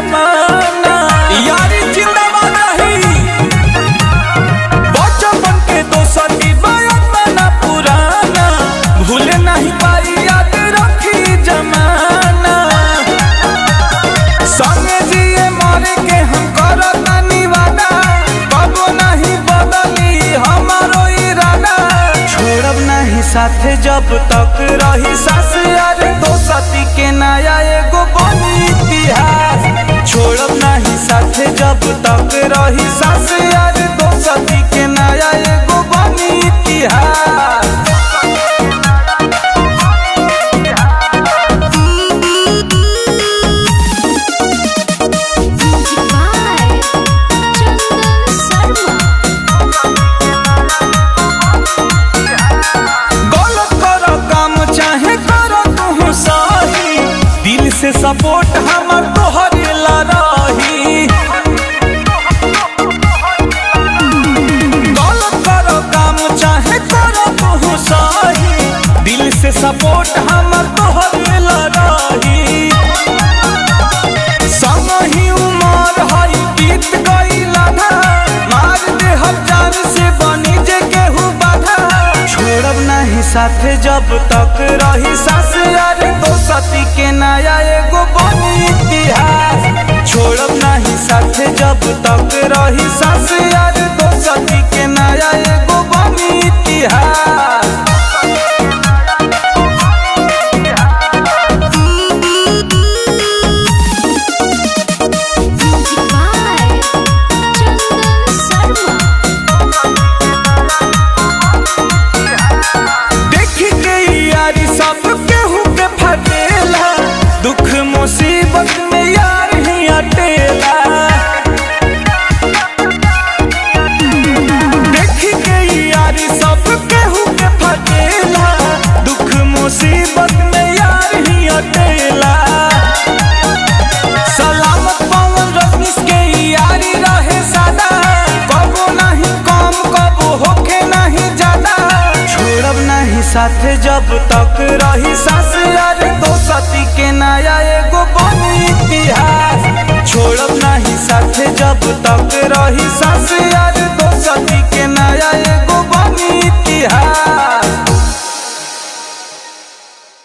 जमाना यारी जिंदाबाद रही बचपन के दोस्ती बयाना पुराना भूल नहीं पाई याद रखी जमाना संगे जिए मरे के हम करता निवादा कबो नहीं बदली हमारो इरादा छोड़ब नहीं साथे जब तक रही सास यार दोस्ती के नया एगो बनी इतिहास छोड़ब नहीं साथे जब तक रही सास यार दोस्ती के नया एगो बनी इतिहास Music by Chandan Sharma. गलत करो काम चाहे करो तू सही दिल से सपोर्ट हमर तोहरे ला रही गलत करो काम चाहे करो तू सही दिल से सपोर्ट हमर तोहरे ला रही संग ही उमर हई बीत गईल आधा मार दे हम जान से बनी जे केहू बाधा छोड़ब नहीं साथे जब तक रही सास यार दोस्ती के नया एगो बनी इतिहास छोड़ब नहीं साथे जब तक रही सास यार दोस्ती के नया एगो बनी इतिहास Music by Chandan Sharma. देखी के यारी सब केहू के फटेला दुख मुसीबत में यार ही अटेला देखी के यारी सब केहू के फटेला दुख मुसीबत में यार ही अटेला सलामत पवन रजनीश के यारी रहे सादा कबो नहीं कम कबो होखे नहीं ज्यादा छोड़ब नहीं साथे जब तक रही सास यार दोस्ती के नया एगो बनी इतिहास छोड़ब नहीं साथे जब तक रही सास यार दोस्ती